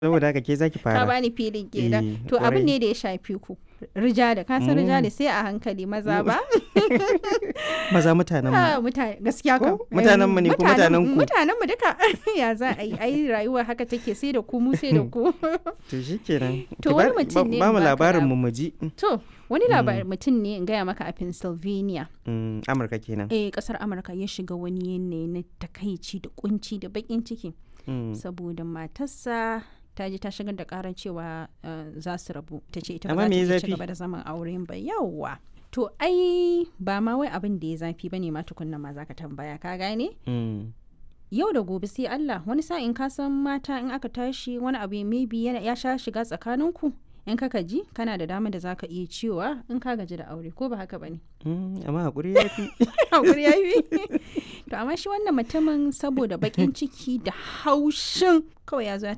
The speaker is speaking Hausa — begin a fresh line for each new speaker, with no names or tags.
saboda haka ke zaki
ka
fara
bani filin kenan
Eh,
to abin
kwarai.
ne da ya shafi ku rijali ka san rijali sai a hankali maza ba
maza mutanen mu
Ah, mutane gaskiya kam
Ko? Mutanen mu ne ko mutanen ku?
mutanen mu duka ya za a yi ai rayuwa haka take sai da ku mu sai da ku
to shikenan
To
Ki
wani
ba-
mutum ne
ba mu
in baka
labarin
lab-
mu muji
to wani labarin mutum ne in gaya maka a Pennsylvania
Mm, Amurka kenan
eh kasar Amurka ya shiga wani yanayi na takaici da kunci da bakin ciki
Mm.
saboda matarsa ta je ta shigar da karan cewa eh, za su rabu ta ce ita
Amma
ba
me
za ta
ya
iya ci
zafi?
gaba da zaman auren ba yawwa to ai ba ma wai abin da ya zafi bane ma tukunna ma zaka tambaya ka gane
Mm.
yau da gobe sai Allah wani sa'in ka san mata in aka tashi wani abu maybe yana ya sha shiga tsakaninku in ka ji kana da dama da zaka iya cewa in ka gaji da aure ko ba haka bane
Mm, amma hakuri ya fi
hakuri ya yi to amma shi wannan mutumin saboda bakin ciki da haushin kawai ya zo ya